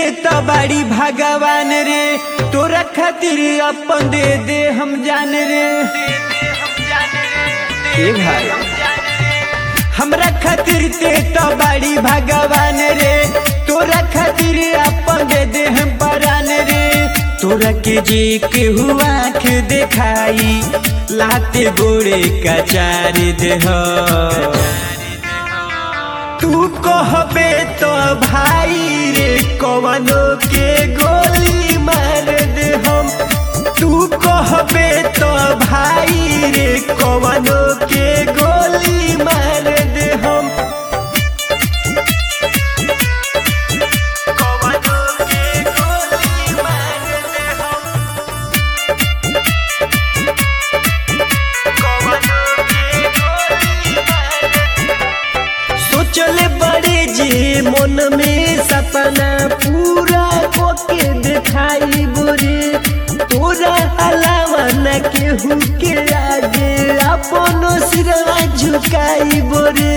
तो बड़ी भगवान रे तोरा खातिर अपन दे दे हम जान रे ए भाई हमरा खातिर ते तो बड़ी भगवान रे तोरा खातिर अपन दे दे हम परान रे तोरा के जी के हुआ आँख देखाई लाते गोड़े का चार देह तू कहबे तो भाई रे कवनो के गोली मार दे हम तू कहबे तो भाई रे कवनो के गोली मार दे हम कवनो के गोली मार दे हम कवनो के गोली मार दे हम सोचले बड़े जे मन में सपना पूरा कोके दिखाई बोरे तोरा अलावा न केहू के आगे अपनो सिरवा झुकाई बोरे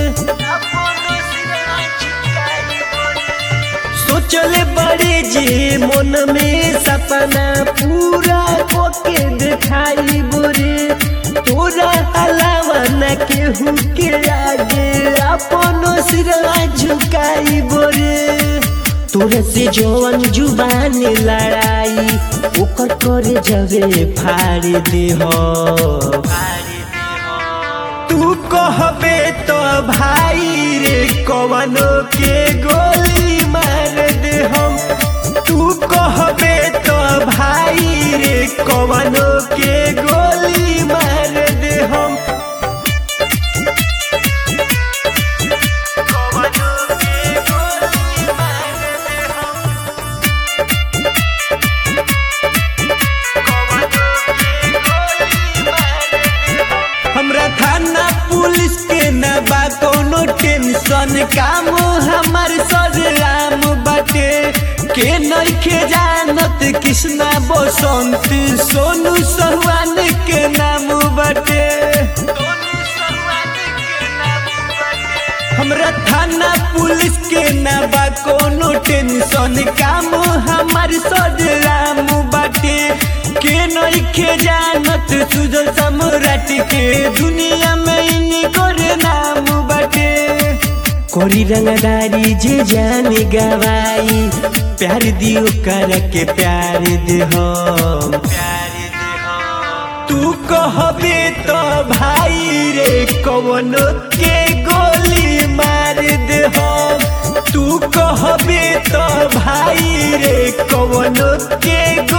सोचले बड़े जे मन में सपना पूरा कोके दिखाई बोरे तोरा अलावा न केहू के आगे अपनो सिरवा झुकाई बोरे तोरे से जवन जुबान लड़ाई ओकर करे जवे फाड़ दे हो तू कहबे तो भाई रे कवनो के गोली मार दे हम तू कहबे तो भाई रे कवनो के गोली मार दे हम कवनो के गोली मार दे हम कवनो के गोली मार दे हम हमरा थाना पुलिस के न बा कोनो टेंशन काम हमार सजराम बाटे के नइखे जानत कृष्णा बसंत सोनू सहुआन के नाम बाटे हमरा थाना पुलिस के न बा कोनो टेंशन काम हमार सजराम बाटे के नइखे जानत सुजल सम्राट के दुनिया में इनकर नाम बाटे कोरी रंगदारी जे जान गवाई प्यार दियो कर के प्यार दे हम तू कहबे तो भाई रे कवनो के गोली मार दे हम तू कहबे तो भाई रे कवनो के